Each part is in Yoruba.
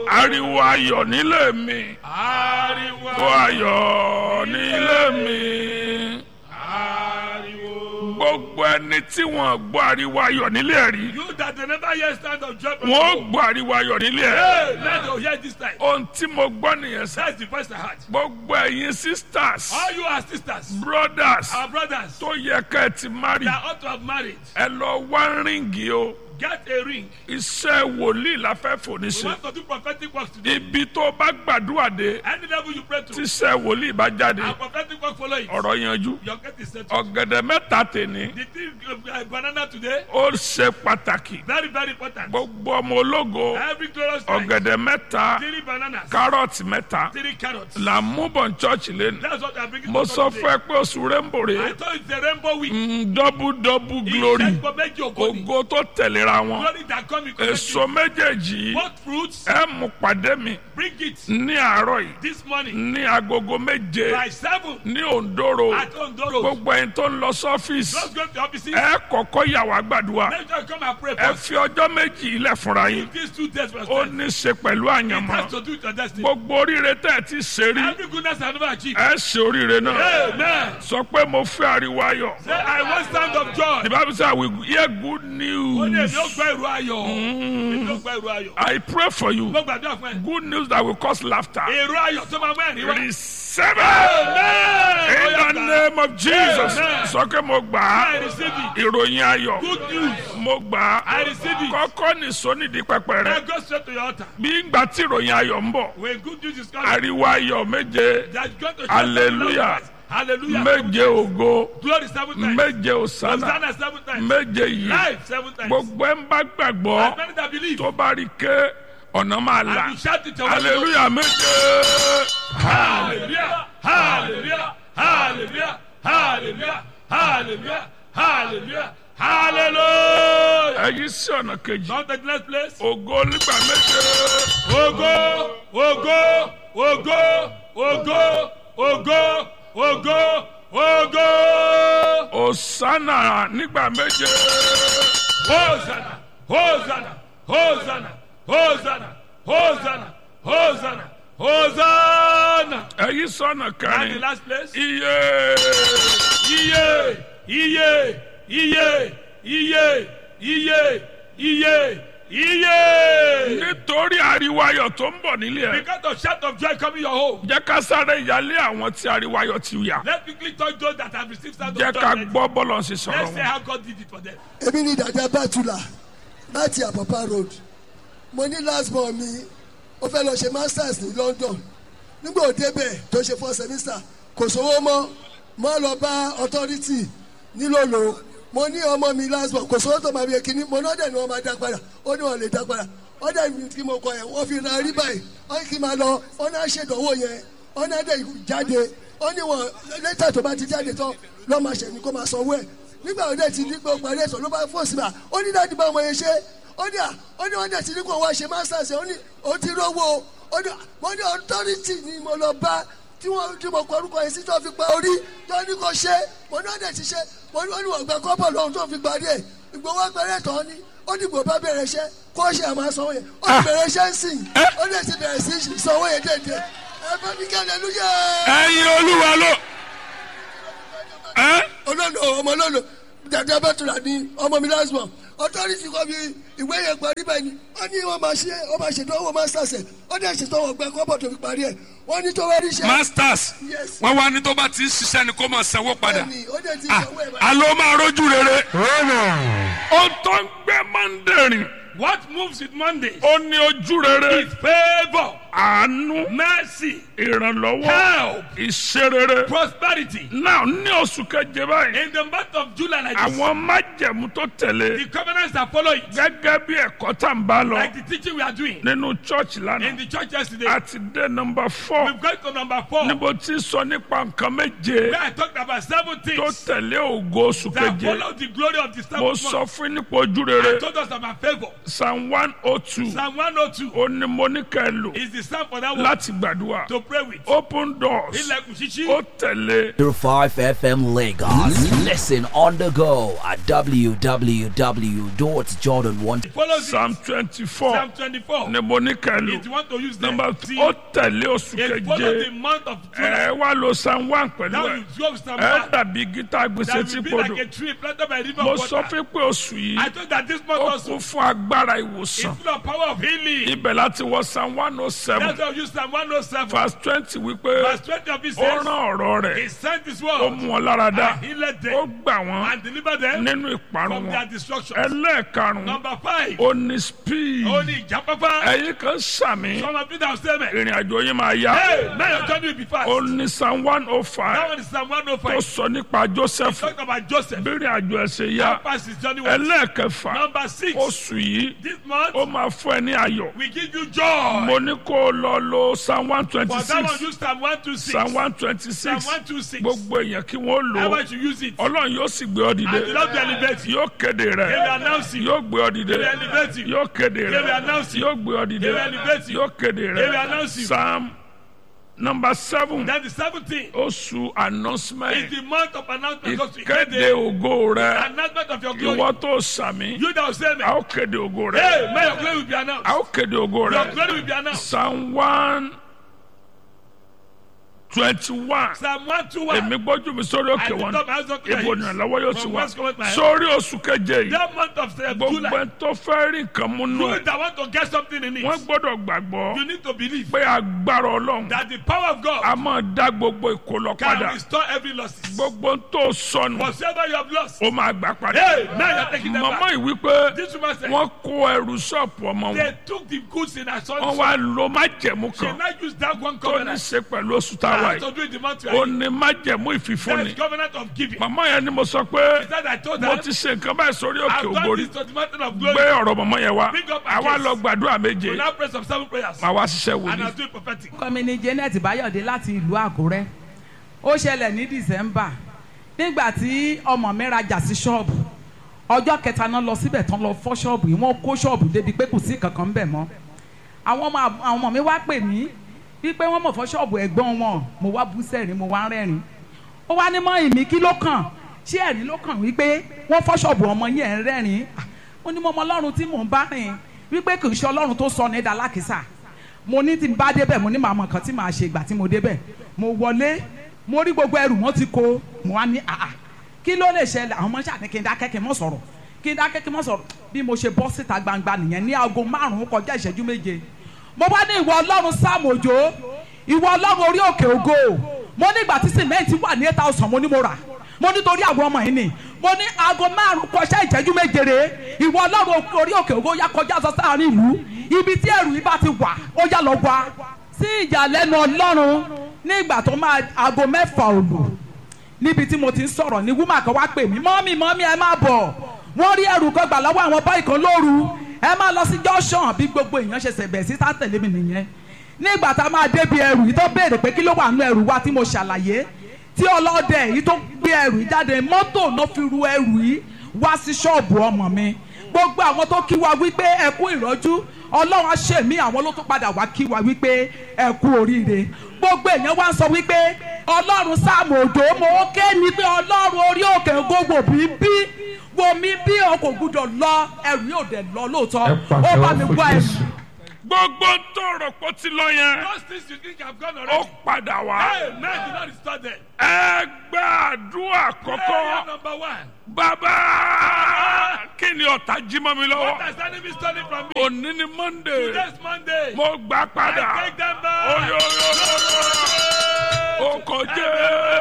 ariwo ayọ̀ nílé mi ariwo ariwo ayọ̀ nílé mi ariwo. gbogbo ẹni tí wọ́n gbọ́ ariwo ayọ̀ nílé ẹ̀ rí you that dey never hear sound of joy from wọ́n home. gbọ́ ariwo ayọ̀ nílé ẹ̀ hey let us hear this time. ohun tí mo gbọ́ nìyẹn sẹ́ that's the voice I heard. gbogbo ẹ̀yin sisters all you are sisters brothers our brothers tó yẹ ká ẹ ti marry that ought to have married ẹ lọ wá ríǹgì o get a ring. iṣẹ́ wòlíì la fẹ́ fòní we ṣe want to do prophetic work today. ibi tó bá gbàdúrà dé any level you pray to. tíṣẹ́ wòlíì bá jáde and prophetic work follow it. ọ̀rọ̀ yanjú your gate is settled. ọ̀gẹ̀dẹ̀ mẹ́ta tèní the thing uh, banana today ó ṣe pàtàkì very very important. gbogbo ọmọ ológo every glorious night. ọ̀gẹ̀dẹ̀ mẹ́ta three bananas. kárọ̀tì mẹ́ta three carrots. là ń mú bọ̀ ní chọ́ọ̀chì lẹ́nu that's what I'm bringing mo to sọ God fún today. ẹ pé oṣù rẹ́ńbò rè I thought it's a rainbow week. é double double glory Ìṣẹ́gun méjì ògo ni. ògo tó tẹ̀léra wọn Glory that come in èso méjèèjì yìí Both fruits, ẹ mú pàdé mi bring it ní àárọ̀ yìí this morning ní agogo méje by seven ní òǹdóró at Ondoro. gbogbo ẹni tó ń lọ sọ́fíìsì Just go to the offices. ẹ kọ́kọ́ yà wá gbàdúrà Make sure you come and pray ẹ first. fi ọjọ́ méjì ilẹ̀ fúnra yín These two days for ó yourself. ní í ṣe pẹ̀lú It àyànmọ́ has to do with your destiny. gbogbo oríire tẹ́ ẹ ti ṣe rí Every goodness I never achieved. ẹ ṣe oríire náà Amen. sọ pé mo fẹ́ ariwo ayọ̀ Say, I want sound of joy. the bible say i will hear good Ó ní news èmi ó gbọ́ ìró ayọ̀. Èmi ó gbọ́ ìró ayọ̀. i pray for you Mo gbàdúrà fún ẹ. good news that will cause laughter Èrò ayọ̀ tó máa mú ẹ̀rín wá. receive it Amen. in Ó yá the gbà. name of jesus Amen. sọ pé mo gbà I á receive it. ìròyìn ayọ̀ Good news. mo gbà á I receive it. kọ́kọ́ nìṣó nídìí pẹpẹ Now rẹ go straight to your altar. bí ìgbà tí ìròyìn ayọ̀ ń bọ̀ When good news is coming, ariwo ayọ̀ méje that's going to shout Hallelujah. Hallelujah. méje ògo Glory seven times. méje òsánà Hosanna seven times. méje yìí Life seven times. gbogbo ẹ̀ ń bá gbàgbọ́ As many that believe. tó bá rí ké ọ̀nà máa là And you shout it away. hallelujah méje Hallelujah. Hallelujah. Hallelujah. Hallelujah. Hallelujah. Hallelujah. Hallelujah. èyí sí ọ̀nà kejì Not the next place. ògo nígbà méje Ogo, ogo, ogo, ogo, ogo, ogo, ogo. òsánà nígbà méje Hosanna, Hosanna, Hosanna, Hosanna, Hosanna, Hosanna, Hosanna. èyí sí ọ̀nà And the kẹrin last place. iye Iye, iye, iye, iye, iye, iye, iye. nítorí ariwo ayọ̀ tó ń bọ̀ nílé ẹ̀ Because of shout of joy coming your home. jẹ́ ká sáré ìyálé àwọn tí ariwo ayọ̀ ti yà Let's quickly touch those that have received sound jẹ́ of joy. ká Let's gbọ́ bọ́lọ̀ sí sọ̀rọ̀ let's say wọn. how God did it for them. èmi ní dàda bàtúlà láti àpàpà road mo ní last born mi ó fẹ́ lọ ṣe masters ní london nígbà ó débẹ̀ tó ṣe four semester kò sówó mọ́ mo lọ bá authority nílòlò mo ní ọmọ mi last born kò sówó tó máa fi kíní mo náà dẹ̀ ni wọ́n máa dá padà ó ní wọ́n lè dá padà ó dẹ̀ ní kí mo kọ yẹn wọ́n fi ra rí báyìí ó ní kí n máa lọ ó náà ṣèdánwò yẹn ó náà dẹ̀ jáde ó ní wọn lẹ́tà tó bá ti jáde tán lọ́ọ́ máa ṣẹ̀ ní kó máa sanwó ẹ̀ nígbà wo dẹ̀ ti ní pé ó parí ẹ̀sọ́ ló bá fò sí ma ó ní láti bá ọmọ yẹn ṣe ó ní à ó ní wọ́n dẹ̀ ti ní kó wá ṣe masters ó ní ó ti rówó ó ní mo ní authority ni mo lọ bá tí wọ́n tí mo kọ orúkọ yẹn sí tó fi pa orí tó ní kó ṣe mo ní wọ́n dẹ̀ ti ṣe mo ní wọ́n ní wọ́n gba kọ́bọ̀ lọ́hùn tó fi parí ẹ̀ ìgbowó pẹ̀rẹ̀ tán ni ó ní gbò bá bẹ̀rẹ̀ iṣẹ́ kó ṣe àmọ́ sanwó yẹn ó ti bẹ̀rẹ̀ iṣẹ́ ń sìn ó dẹ̀ ti bẹ̀rẹ̀ sí sanwó yẹn déédéé ẹ bá mi kí hallelujah ẹ̀yin olúwa ló ẹ́ olólo ọmọ olólo dàdé abẹ́tùlà ní ọmọ mi last born authority kọ́ mi ìwé yẹn parí bẹ́ẹ̀ ni wọ́n ní wọ́n máa ṣe wọ́n máa ṣètò owó masters ẹ̀ wọ́n dẹ̀ ṣètò owó gbẹ kọ́bọ̀ tó fi parí ẹ̀ wọ́n ní tó wá rí iṣẹ́ masters Yes. wọn wá ní tó bá ti ń ṣiṣẹ́ ni kó máa sanwó padà bẹ́ẹ̀ni ó dẹ̀ ti Ah, sanwó ẹ̀ báyìí. alo máa rójú rere ó tó ń gbé mọ́ndẹ̀rìn What moves with Monday ó ní ojú rere is favor, àánú mercy, ìrànlọ́wọ́ help, ìṣerere prosperity. náà ní oṣù keje báyìí In the month of July, like this, àwọn májẹ̀mú tó tẹ̀lé the covenants that follow it, gẹ́gẹ́ bí ẹ̀kọ́ tá n bá lọ like the teaching we are doing nínú church in lánàá the church yesterday, àti dé nọmba four we've got to number four, níbo tí sọ nípa nǹkan méje where I talked about seven tó things tẹ̀lé ògo oṣù that keje follow the glory of the mo seventh sọ month. fún yín nípa ojú rere I told us about favor. psalm one oh two Psalm 102 ó ní mo ní ká ẹ lò is is time for that one láti gbàdúrà to pray with. open doors Ilẹ̀kùn ṣíṣí. ó tẹ̀lé 5 FM Lagos. Listen on the go at www.jordan1. Follow this. psalm twenty four Psalm 24. ni mo ní kẹlu If you want to use them, number see, ó tẹ̀lé oṣù it follow the keje month of July. ẹ wá lo psalm one pẹ̀lú Now ẹ you go with Psalm ẹ 1. dàbí gítà gbèsè That tí will be kodò like a tree planted by a river mo of sọ water. fún pé oṣù yìí I told that this month ó also kún fún agbára is ìwòsàn full of power of healing. ibẹ̀ láti wọ psalm one oh seven That's why we use Psalm 107. verse twenty wípé Verse 20 of it ó says, rán ọ̀rọ̀ He rẹ̀ sent His ó word mú wọn lára dá and healed ó them gbà wọ́n and delivered them nínú ìparun from their wọn destruction. ẹlẹ́ẹ̀karùn-ún Number five, ó ní speed ó ní ìjápápá. ẹ̀yin kan sàmì Some of you that say, man, ìrìn àjò yín máa yá hey, now your journey will be fast. ó ní psalm one oh That five one is Psalm tó 105. sọ nípa joseph Talk about Joseph. bí ìrìn àjò ẹ̀ ṣe yá How fast his journey was. ẹlẹ́ẹ̀kẹfà Number six, oṣù yìí this month, ó máa fún ẹ ní ayọ̀ we give you joy. mo ní kó o lọ lo psalm one twenty For that one, six use Psalm 126. psalm one twenty Psalm six 126. gbogbo èèyàn kí wọ́n lò ó Everyone should use it. ọlọ́run yóò sì gbé ọ dìde And the Lord will elevate you. yóò kéde He will rẹ announce you. yóò gbé ọ dìde He will elevate you. yóò kéde He will rẹ announce you. yóò gbé ọ dìde He will elevate you. yóò kéde He will rẹ announce you. psalm number seven Then the 17th oṣù is announcement the month of announcement. Just to ìkéde kéde ògo rẹ Announcement of your ìwọ glory. tó sàmì You that will say, a man, ó kéde ògo rẹ hey, may your glory will be announced. a ó kéde ògo Your rẹ glory will be announced. psalm one twenty one Psalm 121. èmi gbójú mi sórí òkè I lift wọn up my hands unto the ibo hills. ìrànlọ́wọ́ yóò ti From wá whence cometh my help? sórí oṣù keje yìí That month of uh, gbogbo July. ẹni tó fẹ́ rí nǹkan mú nù You ẹ̀ that want to get something in wọ́n it, gbọ́dọ̀ gbàgbọ́ you need to believe pé agbára ọlọ́run that the power of a God máa dá gbogbo ìkólọ can padà restore every loss. gbogbo ń tó sọnù Whatever you have lost, ó máa gbà padà hey, now you're taking them màmá back. yìí wípé This woman said, wọ́n kó ẹrù ṣọ́ọ̀pù ọmọ wọn they took the goods in her son's wọ́n wá lo májẹ̀mú She kan now use that one tó ní covenant. ṣe pẹ̀lú oṣù táwa I have yìí to do it the month we ó are in. ní májẹ̀mú ìfìfúnni That covenant of giving. màmá yẹn ni mo sọ pé He said, I told mo her, ti ṣe nǹkan báyìí sórí òkè I've done ògbórí this to the mountain of gbé glory. ọ̀rọ̀ mọ̀mọ́ yẹn wá Bring up my àwa case. lọ gbàdúrà méje We now pray some seven prayers. màá wá ṣiṣẹ́ And wòlíì I'll do it prophetic. orúkọ mi ni janet bayọ̀dé láti ìlú àkúrẹ́ ó ṣẹlẹ̀ ní december nígbà tí ọmọ mi rajà sí ṣọ́ọ̀bù ọjọ́ kẹta náà lọ síbẹ̀ tán lọ fọ́ ṣọ́ọ̀bù yìí wọ́n kó ṣọ́ọ̀bù débi pé kò sí kankan ń bẹ̀ mọ́ àwọn ọmọ àwọn ọmọ mi wá pè mí wípé wọ́n mọ̀ fọ́ ṣọ́ọ̀bù ẹ̀gbọ́n wọn mo wá bú sẹ́rìn mo wá ń rẹ́rìn ó wá ní mọ́ ìmí kí ló kàn ṣé ẹ̀rín ló kàn wípé wọ́n fọ́ ṣọ́ọ̀bù ọmọ yẹn ń rẹ́rìn ó ní mo mọ ọlọ́run tí mò ń bá rìn wípé kì í ṣe ọlọ́run tó sọ ní dalákìsà mo ní tí n bá débẹ̀ mo ní màá mọ nǹkan tí màá ṣe ìgbà tí mo débẹ̀ mo wọlé mo rí gbogbo ẹrù wọn ti kó mo wá ní àà kí ló lè ṣẹlẹ̀ àwọn ọmọ ṣáà ní kí n dákẹ́ kí n mọ̀ sọ̀rọ̀ kí n dákẹ́ kí n mọ̀ sọ̀rọ̀ bí mo ṣe bọ́ síta gbangba nìyẹn ní aago márùn-ún kọjá ìṣẹ́jú méje mo bá ní ìwọ ọlọ́run sáàmù òjò ìwọ ọlọ́run orí òkè ògo mo ní ìgbà tí sìmẹ́ǹtì wà ní eight thousand mo ní mo rà mo nítorí àwọn ọmọ yìí ni mo ní aago márùn-ún kọjá ìṣẹ́jú méje rè ìwọ ọlọ́run orí òkè ògo yá kọjá sọ sáàrin ìlú ibi tí ẹrù yìí bá ti wà ó yá lọ wá sí ìyàlẹ́nu ọlọ́run nígbà tó máa aago mẹ́fà òlù níbi tí mo ti ń sọ̀rọ̀ ní wúmà kan wá pè mí mọ́mí mọ́mí ẹ má bọ̀ wọ́n rí ẹrù kan gbà lọ́wọ́ àwọn báyìí kan lóru ẹ má lọ sí junction bí gbogbo èèyàn ṣe ṣẹ̀bẹ̀ sí tá tẹ̀lé mi nìyẹn nígbà tá a máa débi ẹrù yìí tó béèrè pé kí ló wà nínú ẹrù wa tí mo ṣàlàyé tí ọlọ́dẹ yìí tó gbé ẹrù yìí jáde mọ́tò náà fi ru ẹrù yìí wá sí ṣọ́ọ̀bù ọmọ mi gbogbo àwọn tó kí wa wípé ẹ kú ìrọ́jú ọlọ́run á ṣe mí àwọn ló tún padà wá kí wa wípé ẹ kú oríire gbogbo èèyàn wá ń sọ wípé ọlọ́run sáàmù òjò mo ké ní pé ọlọ́run orí òkè gbogbo bí bí wo mi bí o kò gbúdọ̀ lọ ẹrù yóò dẹ̀ lọ lóòótọ́ ó bá mi wá ẹrù gbogbo ń tọrọ pọ̀ ti lọ yẹn Those things you think have gone ó already. padà wá Hey, man, do not restore them. ẹ gbàdúrà Prayer kọ́kọ́ number one. bàbá kí ni ọ̀tá jí mọ́ mi What lọ́wọ́ has enemy stolen from me? òní ni monday Today's Monday. mo gbà padà I take them back. oyoyoyo ó kọjá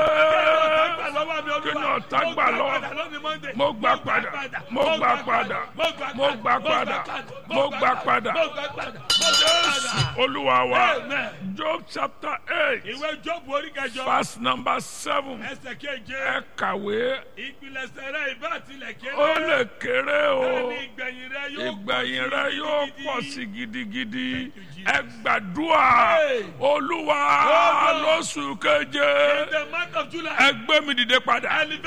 kí ni ọ̀tá gbà lọ́wọ́ mo gbà padà mo gbà padà mo gbà padà mo gbà padà jésù olúwa wa Amen. job chapter eight Ìwé Jóòbù orí kẹjọ. verse number seven Ẹsẹ̀ keje. ẹ kàwé Ìpilẹ̀sẹ̀ rẹ̀ ìbá tilẹ̀ kéré. ó lè kéré o Bẹ́ẹ̀ni ìgbẹ̀yìn rẹ̀ yóò ìgbẹ̀yìn rẹ yóò pọ̀ sí gidigidi Thank you, Jesus. ẹ gbàdúrà Hey. olúwa Olúwa. lóṣù keje In the month of July. ẹ gbé mi dìde padà Elevate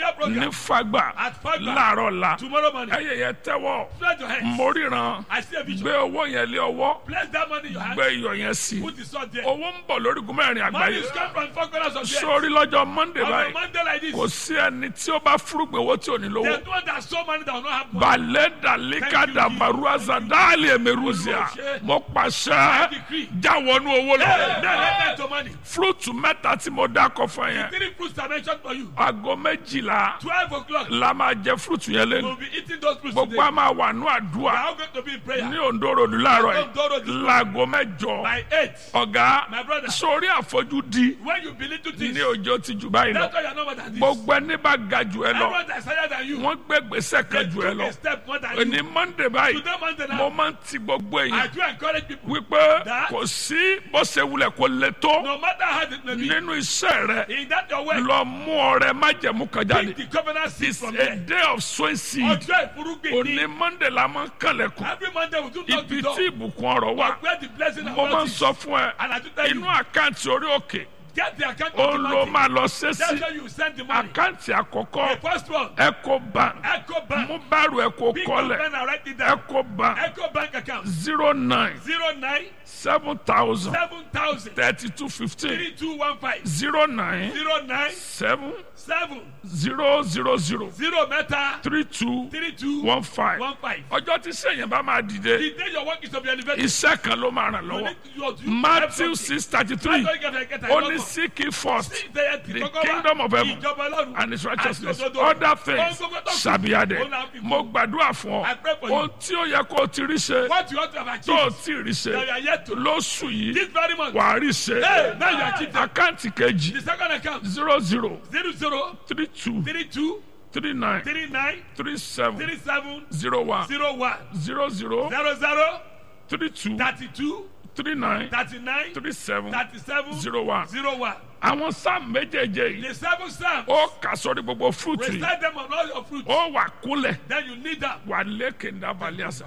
prayer program ní fagbà At Fagba. láàárọ̀ la tomorrow morning. ẹyẹ yẹn tẹ́wọ́ Spread your hands. mo ríran I see a vision. gbé owó yẹn lé ọwọ́ Place that money in your hand. gbé iyọ̀ yẹn sí Put the sword there. owó ń bọ̀ lórígun mẹ́rin Money àgbáyé is come from four corners of the earth. sórí lọ́jọ́ monday On a báyìí Monday like this, kò sí ẹni tí ó bá fúrúgbìn owó tí ò ní lówó there's no one that so money that will not have money. balẹ̀ dalika dabaruaza dáàlì emeruzia mo pàṣẹ jáwọnú owó Hey, lọ now let that to money. fúrúùtù mẹ́ta tí mo dá kọ fún yẹn Three fruits are mentioned for you. aago méjìlá Twelve o'clock. la máa jẹ fúrúùtù yẹn lẹ́nu We'll be eating those fruits gbogbo today. a máa wà ní We àdúrà are all going to be in prayer. ní Ondo Road láàárọ̀ Ondo Road yìí this láago mẹ́jọ By eight. ọ̀gá My brother. sórí àfojúdi When you believe to this, ní ọjọ́ ti jù báyìí lọ that's why you're not more than this. gbogbo ẹni bá ga jù ẹ lọ Everyone that's higher than you. wọ́n gbé gbèsè They kan jù ẹ took lọ a step more than ní you. Monday báyìí Today, Monday mo now, máa ń ti gbogbo I èèyàn do encourage people. wípé That- kò sí bó ṣe wulẹ̀ kó le tó No matter how it may be, nínú iṣẹ́ rẹ in that your way, lọ mú ọrẹ májẹ̀mú kan jáde take the covenant seed it's from a there. day of sowing seed Ọjọ́ ìfúrúgbìn òní ni Monday la máa ń kànlẹ̀kùn every Monday we do knock ibi the door. tí ìbùkún ọ̀rọ̀ wà Where the blessing and mo máa ń wealth is. sọ fún ẹ And I do tell you, inú àkáǹtì orí òkè get the account ó of the ló money. máa lọ ṣe That's sí where you send the money. àkáǹtì The àkọ́kọ́ first one, Eco Bank Echo Bank. mú báàrù Eco Big kọ́lẹ̀ pen and write it down. Eco Bank Echo Bank account zero nine zero nine seven thousand seven thousand thirty two fifteen three two one five zero nine zero nine seven seven zero zero zero zero mẹ́ta three two three two one five one five. ọjọ́ tí sẹ́yìn bá máa dìde The day your work is to be elevated, iṣẹ́ kan ló máa ràn you lọ́wọ́ need to you- you- Matthew six thirty three That's why you get- get- get- ó ní get- seek ye first the the kingdom of heaven ìjọba ọlọ́run and his righteousness àti òdodo. other things Ohun gbogbo tó kù, shall be added òun là ń fi kún. mo gbàdúrà fún I ọ pray for you. ohun tí ó yẹ kó o ti rí ṣe What you want to have tó o achieved, ti rí ṣe that you are yet to. lóṣù yìí This very month, wà á rí ṣe Hey, now you achieved them. àkáǹtì kejì the second account, zero zero zero zero three two three two three nine three nine three seven three seven zero one zero one zero zero zero zero three two thirty two three nine thirty nine three seven thirty seven zero one. zero one. àwọn sáà méjèèjè yìí The seven psalms, ó kà sórí gbogbo fúrúùtù yìí recite them on all your fruits. ó wà kúnlẹ̀ Then you need them. wà lékè ńdàbàlẹ̀ àṣà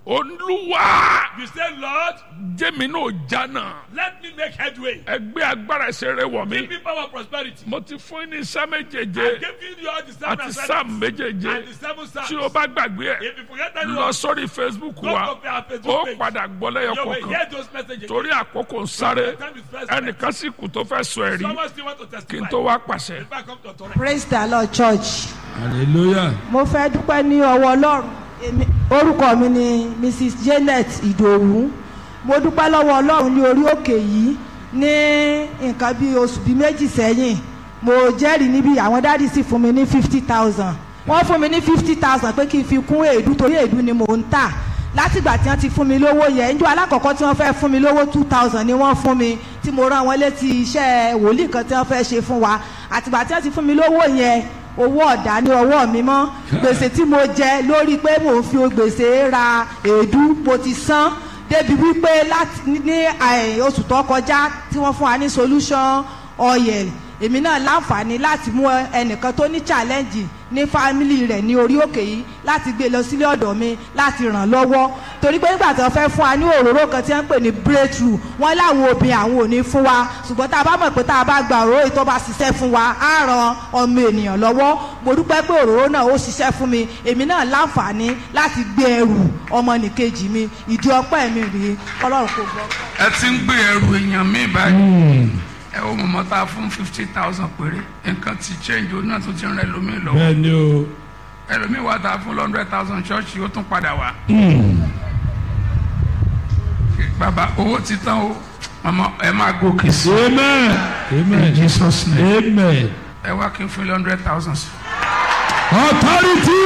olúwa You say, Lord, jẹ́mi náà jánà let me make headway. ẹgbẹ́ agbára ẹsẹ̀ rẹ wọ̀ mí Give me power prosperity. mo ti fún yín ní iṣẹ́ I méjèèjé gave you all the seven àti assignments sáà méjèèjé and the seven psalms. tí o bá gbàgbé ẹ̀ If you forget that lọ sórí facebook go wa to our ó Facebook page. padà gbọ́ lẹ́yọ You will kọ̀ọ̀kan hear those messages. torí àkókò ń sáré The time is pressed. ẹnìkan sì kù tó fẹ́ sọ ẹ̀rí Someone still want to kí n testify. tó wá pàṣẹ. If I come to authority. praise the lord church hallelujah mo fẹ́ dúpẹ́ ní ọwọ́ ọlọ́run Èmi- orúkọ mi ni mrs janet ìdòwú mo dúpẹ́ lọ́wọ́ ọlọ́run ní orí òkè yìí ní nǹkan bí oṣù bíi méjì sẹ́yìn mo jẹ́rìí níbi àwọn dáàdì sì fún mi ní fifty thousand wọ́n fún mi ní fifty thousand pé kí n fi kún èédú torí èédú ni mò ń tà látìgbà tí wọ́n ti fún mi lówó yẹn njọ́ alákọ̀ọ́kọ́ tí wọ́n fẹ́ fún mi lówó two thousand ni wọ́n fún mi tí mo rán wọn létí iṣẹ́ wòlíì kan tí wọ́n fẹ́ ṣe fún wa àtìgbà tí wọ́n ti fún mi lówó yẹn owó ọ̀dà ní ọwọ́ mi mọ́ gbèsè tí mo jẹ lórí pé mò ń fi gbèsè ra èédú mo ti san débi wípé láti ní àì- oṣù tó kọjá tí wọ́n fún wa ní solution oil èmi náà láǹfààní láti mú ẹnìkan tó ní challenge ní fámìlì rẹ̀ ní orí òkè yìí láti gbé lọ sílé ọ̀dọ̀ mi láti ràn lọ́wọ́ torí pé nígbà tí wọ́n fẹ́ fún wa ní òróró kan tí wọ́n ń pè ní breakthrough wọ́n láwọn obìnrin àwọn ò ní fún wa ṣùgbọ́n tá a bá mọ̀ pé tá a bá gba òróró yìí tó bá ṣiṣẹ́ fún wa á ran ọmọ ènìyàn lọ́wọ́ mo dúpẹ́ pé òróró náà ó ṣiṣẹ́ fún mi èmi náà láǹfààní láti gbé ẹrù ọmọnìkejì mi ìdí ọpẹ́ mi rèé ọlọ́run kò gbọ́. ẹ ti ń gbé ẹrù èèyàn mi báyìí ẹ wo mọ̀mọ́ tá a fún fifty thousand péré nǹkan ti change òun náà tún ti rẹ lómi lọ́wọ́ bẹ́ẹ̀ ni o ẹlòmíì wà tá a fún hundred thousand ṣọ́ọ̀ṣì ó tún padà wá. bàbá owó ti tán o mọ̀mọ́ ẹ máa gòkè sí amen in amen Jesus name amen ẹ wá kí n fún ilé hundred thousand sí. authority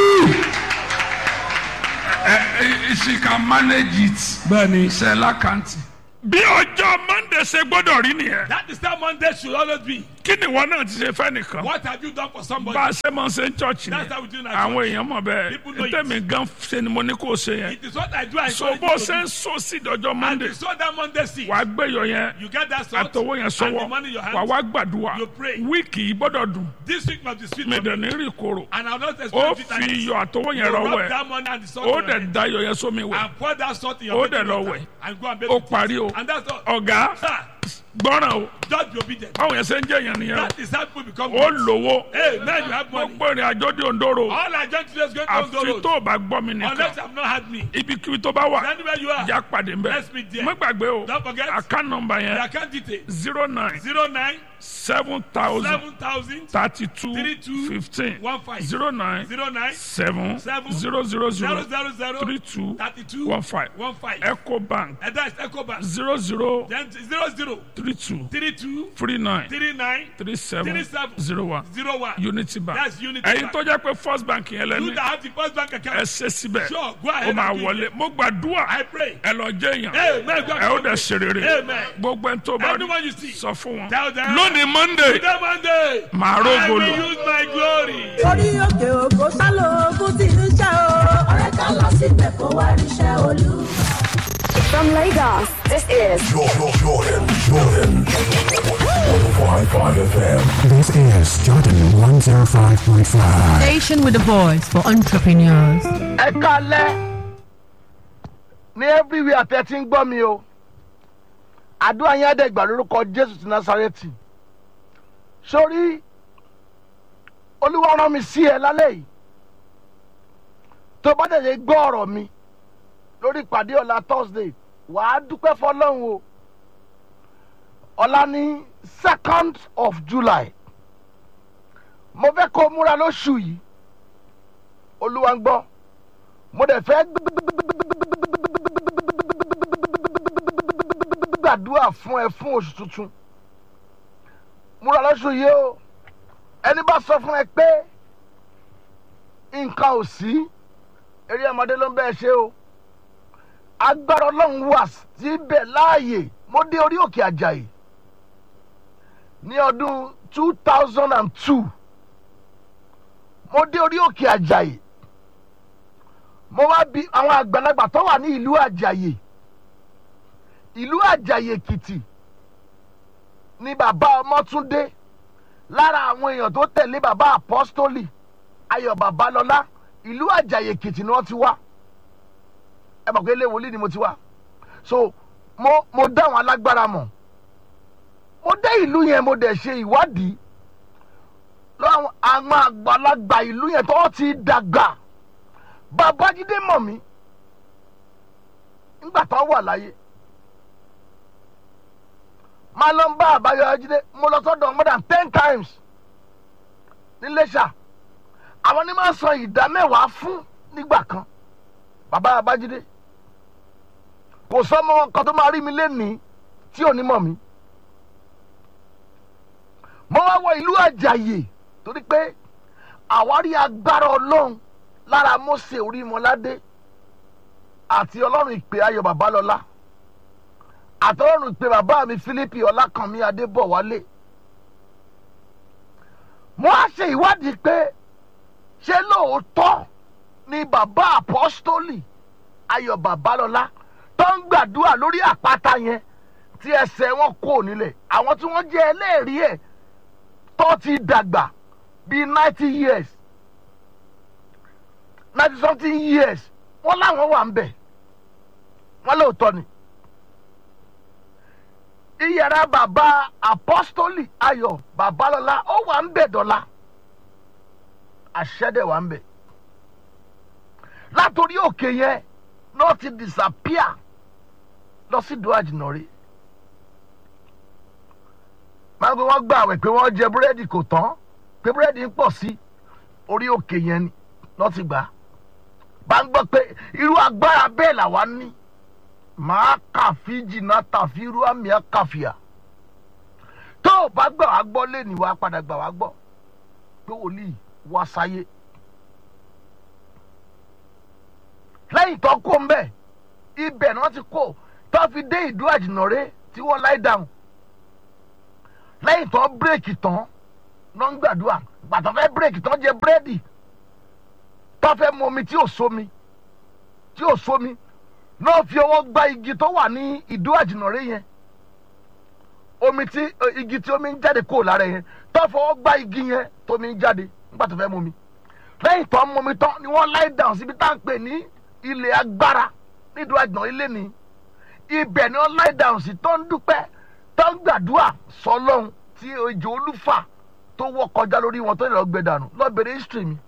ẹ ẹ she can manage it bẹ́ẹ̀ ni ṣe lákàntì. bí ọjọ́ monday ṣe gbọ́dọ̀ rí nìyẹn That is how Monday should always be. kí ni ìwọ náà ti ṣe fẹ́ nìkan What have you done for somebody? bá a ṣe máa ń ṣe ń chọ́ọ̀chì That's ni how we do in our àwọn church. èèyàn mọ̀ bẹ́ẹ̀ People know it. tẹ̀mí gan ṣe ni mo ní kó o ṣe yẹn It is what I do. I so encourage bó you to ṣe ń do. so sí ìdọ́jọ́ And monday you saw that Monday seed. wàá gbẹ̀yọ̀ yẹn You get that salt àtọwọ́ yẹn and sọ́wọ́ the money in your wà hand. wá gbàdúrà You pray. wíìkì yìí gbọ́dọ̀ dùn This week must be sweet mi for dẹ̀ me. ní rí koro And I'll not ó expect it. fi and iyọ̀ àtọwọ́ you yẹn rọwọ́ rub ẹ̀ that money and the salt ó on your dẹ̀ head. da iyọ̀ yẹn sómi wẹ̀ and pour that salt in Ó your dẹ̀ bathing lọ water wẹ̀. and go and bathe ó with it. parí o And that's all. ọ̀gá Sir, gbọ́ràn o Just be obedient. báwọn yẹn ṣe ń jẹ́ èèyàn nìyẹn That is how people become o ó rich. lówó Hey, now you have money. gbogbo ìrìn àjò dé òǹdóró All I just today is going to àfi go tó o bá gbọ́ mi Unless nìkan you have not had me. ibikíbi tó bá wà Anywhere you are. ìjà pàdé ń bẹ̀ Let's meet there. má gbàgbé o Don't forget. account number The yẹn account detail. zero nine Zero nine seven thousand seven thousand thirty two Three two fifteen one five. zero nine zero nine seven Seven zero zero zero zero zero zero three two thirty two one five one five. eco bank And that's Ecobank. zero zero Then zero zero three two three two three nine three nine three seven Three seven. zero one zero one. unity bank That's Unity ẹ̀yin Bank. tó jẹ́ pé first bank yẹn You lẹ́ni that have the first bank ẹ account. ṣe síbẹ̀ Sure, go ó ahead máa and do wọlé it. mo gbàdúrà I pray. ẹ lọ jẹ́ èèyàn Amen. God ẹ ó bless dẹ̀ you. ṣe rere Amen. gbogbo ẹni tó bá Anyone you rí see. sọ fún wọn Tell them. lónìí monday Today Monday. màá I rógo will lò use my glory. orí òkè òkò sálọ ogún ti ń ṣe o. ọ̀rẹ́ ká lọ síbẹ̀ kó wá ríṣẹ́ olú. From Lagos, this is Jordan, Jordan, Jordan. 105.5 FM. This is Jordan 105.5. Station with a voice for entrepreneurs. ẹ kalẹ ní everywhere tẹ ti ń gbọ́ mi o àdúrà yẹn àdẹ́gbà lórúkọ jésù ti násàrẹ́tì sórí olúwa rán mi sí ẹ lálẹ́ yìí tó bá tẹ̀lé gbọ́ ọ̀rọ̀ mi lórí ìpàdé ọ̀la thursday wàá dúpẹ́ fọlọ́run o ọ̀la ní second of july mo fẹ́ kó o múra lóṣù yìí olúwa ń gbọ́ mo dẹ̀ fẹ́ gbàdúrà fún ẹ fún oṣù tuntun múra lọ́sùn yìí o ẹni bá sọ fún ẹ pé nǹkan ò sí eré ọmọdé ló ń bẹ́ẹ̀ ṣe o agbára ọlọ́run wà síbẹ̀ láàyè mo dé orí òkè àjàyè ní ọdún two thousand and two mo dé orí òkè àjàyè mo wá bi àwọn àgbàlagbà tó wà ní ìlú àjàyè ìlú àjàyè èkìtì ni bàbá ọmọtúndé lára àwọn èèyàn tó tẹ̀lé bàbá apọ́stólì ayọ̀ babalọ́lá ìlú àjàyè èkìtì ni wọ́n ti wá ẹ mọ̀ pé ilé wòlíì ni mo ti wá so mo mo dá àwọn alágbára mọ̀ mo dé ìlú yẹn mo dẹ̀ ṣe ìwádìí lọ́wọ́ àwọn àgbàlagbà ìlú yẹn tó ti dàgbà babájídé mọ̀ mí nígbà tó wà láyé máa lọ ń bá àbáyọjídé mo lọ sọ́dọ̀ more than ten times níléṣà àwọn ní máa san ìdá mẹ́wàá fún nígbà kan bàbá abájídé kò sọmọ kan tó máa rí mi lénìí tí ò ní mọ̀ mí mo wá wọ ìlú àjàyè torí pé àwárí agbára ọlọ́run lára mose orímọládé àti ọlọ́run ìpè ayọ̀ babalọ́lá àtọ́lọ́run ìpè bàbá mi philippi ọlákànmí adébọ̀wálé mo á ṣe ìwádìí pé ṣé lóòótọ́ ni bàbá apọ́stólì ayọ̀ babalọ́lá tó ń gbàdúrà lórí àpáta yẹn tí ẹsẹ̀ wọn kò nílẹ̀ àwọn tí wọ́n jẹ́ ẹlẹ́rìí ẹ̀ tó ti dàgbà bíi ninety years ninety something years wọ́n láwọn wà ń bẹ̀ wọ́n lóòótọ́ ni iyàrá bàbá apọ́stólì ayọ̀ babalọ́lá ó wà ń bẹ̀ dọ́là àṣẹ́dẹ̀ wà ń bẹ̀ látòrí òkè yẹn náà ti disappear lọ sí ìdó àjìnà rí máa ń gbé wọ́n gbà wẹ̀ pé wọ́n jẹ búrẹ́dì kò tán pé búrẹ́dì ń pọ̀ sí orí òkè yẹn ni náà ti gbà á bá ń gbọ́ pé irú agbára bẹ́ẹ̀ làwa ní màá kàfi jìnnà tàfi irú àmì àkàfìà tó o bá gbà wá gbọ́ lé ní wàá padà gbà wá gbọ́ pé wòlíì wá sáyé lẹ́yìn tó kó ń bẹ̀ ibẹ̀ ni wọ́n ti kó tó fi dé ìdú àjìnàrè tí wọ́n láì dáhùn lẹ́yìn tó bírèkì tán ló ń gbàdúrà gbàtọ́ fẹ́ bírèkì tán jẹ búrẹ́dì tó fẹ́ mu omi tí ò sómi tí ò sómi náà fi ọwọ́ gba igi tó wà ní ìdú àjìnàrè yẹn omi tí igi tí omi ń jáde kúrò lára yẹn tó fọwọ́ gba igi yẹn tómi ń jáde nígbà tó fẹ́ mu omi lẹ́yìn tó ń mu omi tán ni wọ́n láì dáhùn síbi tá à ń pè ní ilé agbára nídùú àjìnà ilé ni ibẹ̀ ni wọ́n láì dáhùn sí tó ń dúpẹ́ tó ń gbàdúrà sọlọ́run tí ejò olúfà tó wọ́ kọjá lórí wọn tó lè lọ gbẹ dànù lọ bèrè history mi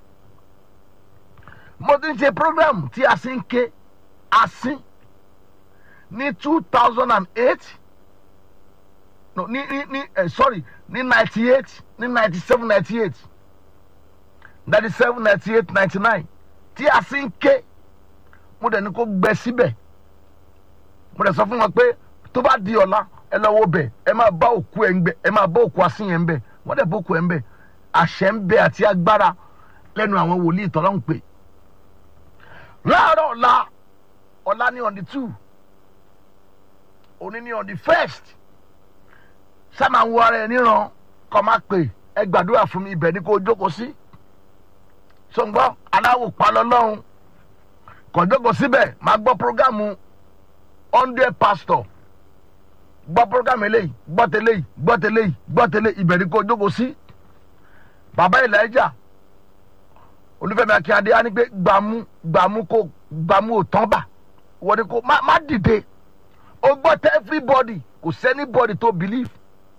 mo ti ń ṣe program tí a sì ń ké asín ní two thousand and eight no ní ní ní eh, sorry ní ninety eight ní ninety seven ninety eight ninety seven ninety eight ninety nine tí a sì ń ké mo dẹ̀ ní kó gbẹ síbẹ̀ mo dẹ̀ sọ fún wọn pé tó bá di ọ̀la ẹ lọ wo bẹ̀ ẹ máa bá òkú ẹ̀ ń bẹ̀ ẹ máa bá òkú asín yẹn ń bẹ̀ wọ́n dẹ̀ bá òkú ẹ̀ ń bẹ̀ àṣẹ ń bẹ àti agbára lẹ́nu àwọn wòlíì tọ́lá ń pè láàárọ̀ ọ̀la ọ̀la ní on the two òní ní on the first sáma wo ara ẹ níran kọ́ máa pè ẹ gbàdúrà fún mi ibẹ̀ ni kò jókòó sí sọ̀ngbọ́n aláwò palọ́ lọ́hùn kò jókòó síbẹ̀ máa gbọ́ programu hundred pastor gbọ́ programu eléyìí gbọ́ tẹ́lẹ̀ yìí gbọ́ tẹ́lẹ̀ yìí gbọ́ tẹ́lẹ̀ ibẹ̀ ni kò jókòó sí bàbá Elijah olùfẹ́mi akínyàdé á ní pé gbàmú gbàmú kò gbàmú ò tán bà wọ́n ní kò má má dìde o gbọ́ tẹ́ everybody kò sẹ́ni body tó believe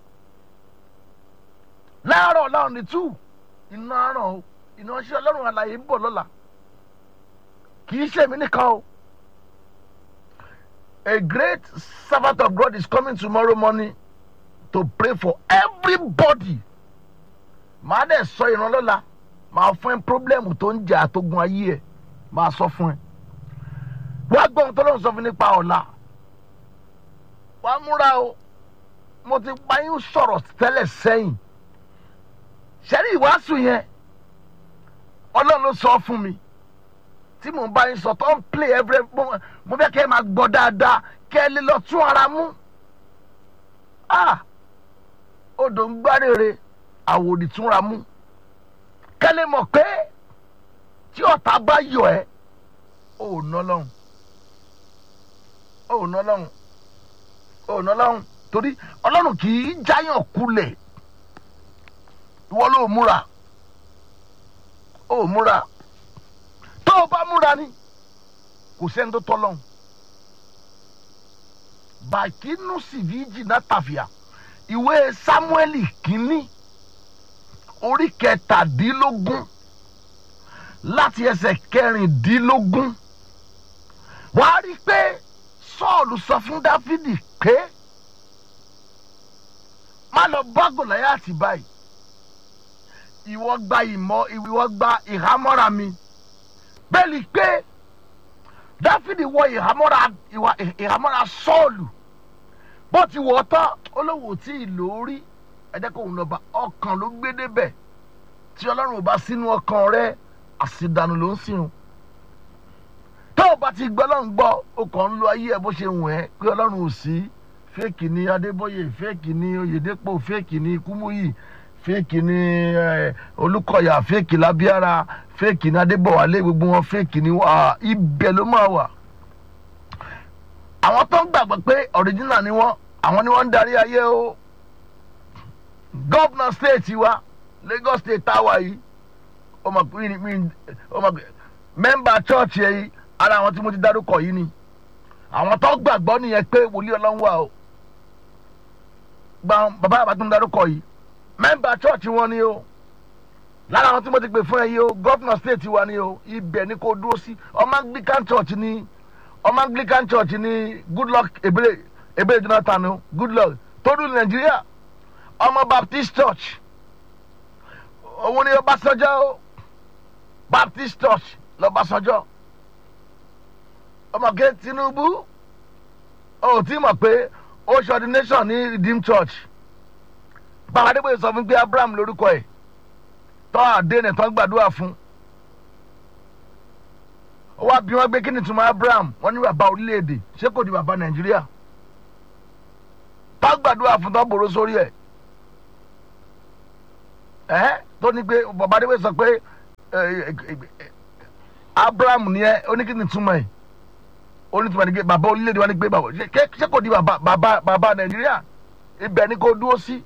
láàárọ̀ láàrún ní two iná àràn o iná ṣe ọlọ́run àlàyé ń bọ̀ lọ́la kì í ṣe mí nìkan o a great servant of God is coming tomorrow morning to pray for everybody màá dẹ̀ sọ ìrànlọ́la màá fún ẹ pírọ́blẹ́mù tó ń jà àtógun ayé ẹ màá sọ fún ẹ wá gbọ́ ohun tó lóun sọ fún nípa ọ̀la wàá múra o mo ti pa yín sọ̀rọ̀ tẹ́lẹ̀ sẹ́yìn sẹ́rí ìwàásù yẹn ọlọ́run ló sọ fún mi tí mò ń bá yín sọ tó ń play every mo fẹ́ kẹ́ ẹ máa gbọ́ dáadáa kẹ́ ẹ lè lọ tún ara mú ah odò ń gbárèrè àwòrì túnra mú kẹ́ lè mọ̀ pé tí ọ̀tá bá yọ ẹ́ ò ná lọ́hùn ò ná lọ́hùn ò ná lọ́hùn torí ọlọ́run kì í jáyàn kulẹ̀ ìwọ ló múra ó múra tó o bá múra ni kò sẹ́ni tó tọ́ lọ́hùn bàkínú sìvíjì náà tàfíà ìwé sámúẹ́lì kínní orí kẹtàdínlógún láti ẹsẹ̀ kẹrìndínlógún wàá rí i pé sọ́ọ̀lù sọ fún dáfídì pé má lọ bá gòláyàtì báyìí ìwọ gba ìmọ̀ ìwọ gba ìhámọ́ra mi bẹ́ẹ̀ ni pé dáfídì wọ ìhámọ́ra ìwà ìhámọ́ra sọ́ọ̀lù bó ti wọ̀ ọ́ tán olówó tí ì lórí ẹ̀jẹ̀ kò ń lọ bá ọkàn ló gbé débẹ̀ tí ọlọ́run ò bá sínú ọkàn rẹ àṣìdànù ló ń sìn tó o bá ti gbọ́ ọlọ́run gbọ́ o kàn ń lo ayé ẹ bó ṣe wù ẹ́ pé ọlọ́run ò sí fẹ́ẹ̀kì ni adébóyè fẹ́ẹ̀kì ni oyèdèpọ̀ fẹ́ẹ̀kì ni kúmúyì fẹ́ẹ̀kì ni olùkọ́yà fẹ́ẹ̀kì lábíára fẹ́ẹ̀kì ni adébọ̀wálé gbogbo wọn fẹ́ẹ̀kì ni ibẹ̀ ló máa wà. àwọn tó ń gbàgbọ́ pé ọ̀ríjínà ni wọ́n àwọn ni wọ́n ń darí ayé o gọ́vnà stéètì wa Lagos state táwa yìí ọmọ mẹ́mbà chọ́ọ̀chì yìí ara àwọn tí mo ti dárúkọ yìí ni àwọn tó gbàgbọ́ nìyẹn pé wòlíì ọlọ́run wà o gba bàbá àbá tó ń darúkọ yìí mẹ́mbà chọ́ọ̀chì wọn ni o lára àwọn tí mo ti pè fún ẹ yìí o gọ́fìnà stéètì wa ni o ibẹ̀ ni kò dúró sí ọmọ anglican church ni ọmọ anglican church ni goodluck ebele ebele jonathan o goodluck tó dùn nàìjíríà ọmọ baptist church òun ni ọbásanjọ́ o baptist church lọ́básanjọ́ ọmọge tinubu ó ti mọ̀ pé ó ṣe ordination ní redeemed church bàbá adébóyè sọ fún pé abraham lórúkọ ẹ̀ tọ́ àdéhùn tó ń gbàdúrà fún ó wá bí wọ́n gbé kí ni túmọ̀ abraham wọ́n ní bàbá orílẹ̀-èdè ṣé kò di bàbá nàìjíríà tó gbàdúrà fún tó bòrò sórí ẹ̀ ẹ́ tó ní pé bàbá adébóyè sọ pé abraham ni ẹ ó ní kí ni túmọ̀ ẹ̀ onítùmọ̀ ní pé bàbá orílẹ̀-èdè wa ní pé bàbá ṣé kò di bàbá bàbá bàbá nàìjíríà ibẹ̀ ni kò dúró sí.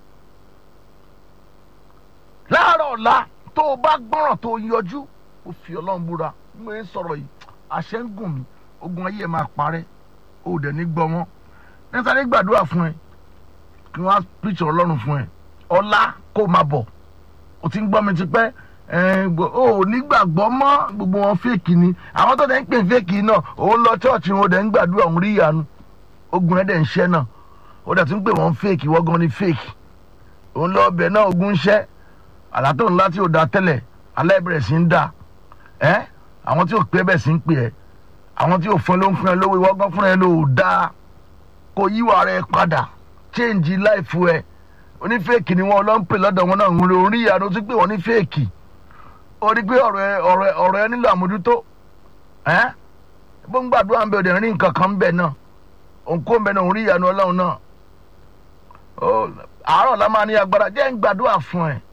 láàárọ̀ ọ̀la tó o bá gbọ́ràn tó o yọjú o fi ọlọ́run búra mo ń sọ̀rọ̀ yìí àṣẹ ń gùn mí ogun ayé ẹ̀ máa parẹ́ o ò dẹ̀ ní gbọ́ wọn nítorí gbàdúrà fún ẹ kí wọ́n á píṣọ ọlọ́run fún ẹ ọlá kó máa bọ̀ o ti ń gbọ́ mi ti pẹ́ ẹ, gbọ́- o ò nígbàgbọ́ mọ́ gbogbo wọn fèkì ni àwọn tó dẹ̀ ń pè fèkì náà òun lọ chọ́ọ̀chì wọn dẹ̀ ń gbàdúrà òun rí ìyanu ogun ẹ̀ dẹ̀ ń ṣẹ́ náà ó dẹ̀ tún pè wọ́n fèkì wọ́n gan ni fèkì òun lọ ọbẹ̀ náà ogun ń ṣẹ́ àlá tó ńlá tí ò da tẹ́lẹ̀ alẹ́ bẹ̀rẹ̀ sí ń da ẹ́ àwọn tí ò pé bẹ̀ sí ń pè ẹ́ àwọn tí ò fún ẹ ló ń fún ẹ lówó ìwọ gan fún ẹ ló da kó yíwà rẹ padà change life ẹ onífẹ́ẹ̀kì ni wọn lọ ń pè lọ́dọ̀ wọn náà ń rí orí ìyanu tí pé wọ́n ní fẹ́ẹ̀kì ó rí pé ọ̀rọ̀ ẹ ọ̀rọ̀ ẹ ọ̀rọ̀ ẹ nílò àmójútó ẹ́ bó ń gbàdúrà ń bẹ òde rí nǹkan kan ń bẹ náà òǹkó ń bẹ náà òun rí ìyanu ọlọ́run náà ó àárọ̀ la máa ní agbára jẹ́ ń gbàdúrà fún ẹ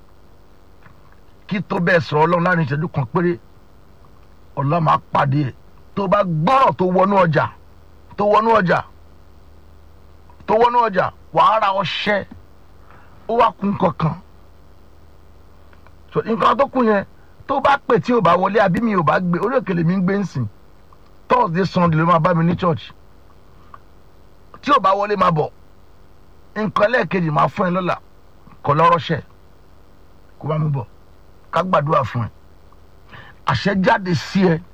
kí tó bẹ́ẹ̀ sọ̀rọ̀ ọlọ́run láàrin ìṣẹ́jú kan péré ọlọ́run máa pàdé ẹ̀ tó bá gbọ́rọ̀ tó wọnú ọjà tó wọnú ọjà tó wọnú ọjà wàá ra ọṣẹ ó wá kun kankan so nǹkan tó kún yẹn tó bá pè tí ò bá wọlé àbí mi ò bá gbé orí òkèlè mi ń gbé ń sìn thursday sunday ló máa bá mi ní church tí ò bá wọlé máa bọ̀ nǹkan lẹ́ẹ̀kejì máa fún ẹ lọ́la kọ́ lọ́rọ́ṣẹ́ kó bá mi bọ̀ ká gbàdúrà fún ẹ àṣẹ jáde sí ẹ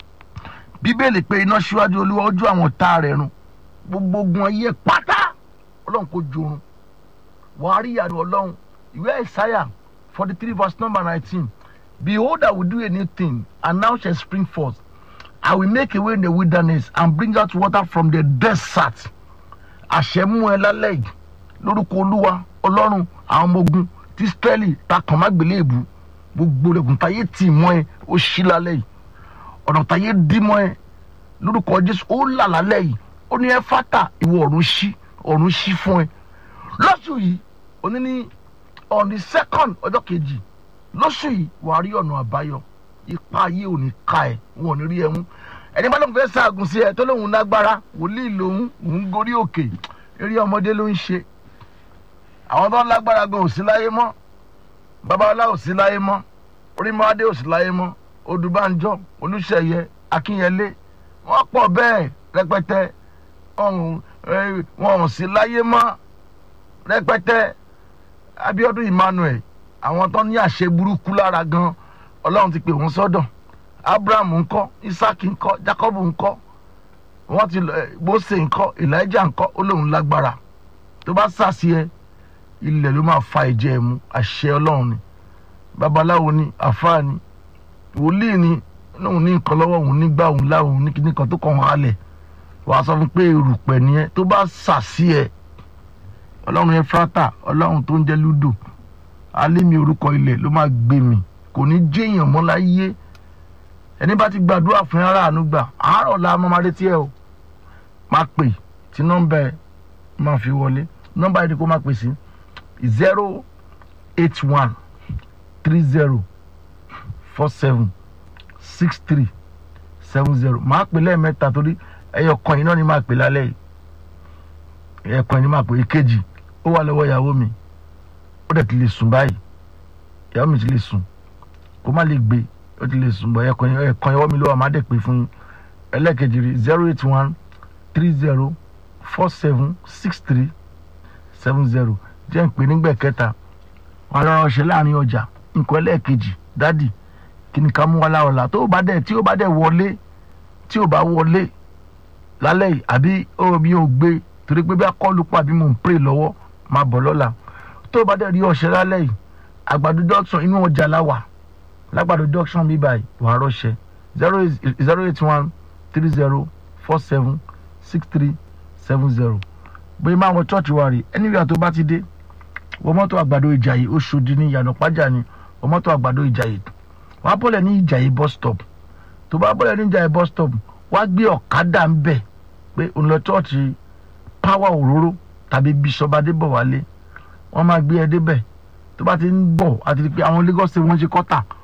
bíbélì pé iná síwájú olúwa ojú àwọn tá rẹ̀ run gbogbo ogun ayé pátá ọlọ́run kò jorun wàá rí ìyàrá ọlọ́run ìwé ìsáyà forty three verse number nineteen behold i will do a new thing and now shall spring forth i will make a way in the wilderness and bring out water from the desert àṣẹ mú ẹ lálẹ́ yìí lórúkọ olúwa ọlọ́run àwọn ọmọ ogun tí israẹli ta kàn má gbélé èbú gbogbo rẹ̀gùn táyé tì mọ́ ẹ ó ṣí lálẹ́ yìí ọ̀nà táyé dí mọ́ ẹ lórúkọ jésù ó là lálẹ́ yìí ó ní ẹ fátà ìwọ ọ̀run ṣí ọ̀run ṣí fún ẹ lọ́sù yìí òní ní on the second ọjọ́ kejì lọ́sù yìí wà á rí ọ̀nà àbáyọ ipa ayé ò ní ka ẹ wọn ò ní rí ẹ mú ẹni bá lóun fẹ́ ṣaagùn sí ẹ tó lóun lágbára wòlíì lòun òun gorí òkè eré ọmọdé ló ń ṣe àwọn tó ń lágbára gan ò sí láyé mọ́ babalá ò sí láyé mọ́ orímọ́adé ò sí láyé mọ́ odùbánjọ́ olùṣeyẹ akínyẹlé wọ́n pọ̀ bẹ́ẹ̀ rẹpẹtẹ ọ̀hún ẹ, wọn ò sí láyé mọ́ rẹpẹtẹ abiodun emmanuel àwọn tó ní àṣẹ burúkú lára gan ọlọ́run ti pè wọ́n sọ́dọ̀ abraham ńkọ́ isaac ńkọ́ jacob ńkọ́ wọ́n ti lọ ẹ, mose ńkọ́ elijah ńkọ́ ó lóun lágbára tó bá sàṣì ẹ ilẹ̀ ló máa fa ìjẹ́ ẹ̀ mu àṣẹ ọlọ́run ni babaláwo ni àfáà ni wòlíì ni lóun ní nǹkan lọ́wọ́ òun nígbà òun láwọn ní kíní kan tó kàn án halẹ̀ wàá sọ fún pé erùpẹ̀ nìyẹn tó bá sàṣì ẹ ọlọ́run yẹn fúrátà ọlọ́run tó ń jẹ́ lúdò alẹ́ mi orúkọ ilẹ̀ ló máa gbé mi kò ní jéèyàn mọ́ láyé ẹni bá ti gbàdúrà fún ara àánú gbà àárọ̀ la máa máa retí ẹ o máa pè tí nọ́mbà ẹ máa fi wọlé nọ́mbà yìí ni kó máa pè sí zero eight one three zero four seven six three seven zero máa pè lẹ́ẹ̀mẹ́ta torí ẹyọ kan yìí náà ni máa pè lálẹ́ yìí ẹyọ kan yìí ni máa pè èkejì ó wà lọ́wọ́ ìyàwó mi ó dẹ̀ ti lè sùn báyìí ìyàwó mi ti lè sùn kó má lè gbé ó ti lè sùn bọ̀ ẹyọ kan yìí ẹyọ kan ìyàwó mi ló wà má dẹ̀ pè fún yín ẹlẹ́ẹ̀kejì rí zero eight one three zero four seven six three seven zero jẹ́ ń pè nígbà kẹta wọn lọ́rọ̀ ṣe láàrin ọjà nǹkan ẹlẹ́ẹ̀kejì dádì kí ni ká mú wa láọ̀la tó bá dẹ̀ tí ó bá dẹ̀ wọlé tí ó bá wọlé lálẹ́ yìí àbí ó mi ò gbé torí pé bí akọ́lù pa àbí mò ń pray lọ́wọ́ máa bọ̀ lọ́la tó bá dẹ̀ rí ọ̀ṣẹ́ lálẹ́ yìí àgbàdo junction inú ọjà láwà lágbàdo junction bí báyìí wàá rọ́ṣẹ́ zero eight zero eight one three zero four seven six three seven zero bóyá máa wọ church wa rè anywhere tó bá ti dé wọ́n mọ́tò àgbàdo ìjàyè oṣòdì ní ìyànà pàjá ni wọ́n mọ́tò àgbàdo ìjàyè wọ́n á bọ́lẹ̀ ní ìjàyè bus stop tó bá bọ́lẹ̀ ní ìjàyè bus stop wọ́n á gbé ọ̀kadà ń bẹ̀ pé òun lọ chọ́ọ̀chì power òróró tàbí bishop adébọ̀wálé wọ́n máa gbé ẹ débẹ̀ tó bá ti ń bọ̀ àti pé àwọn lagos state wọ́n ṣe kọ́tà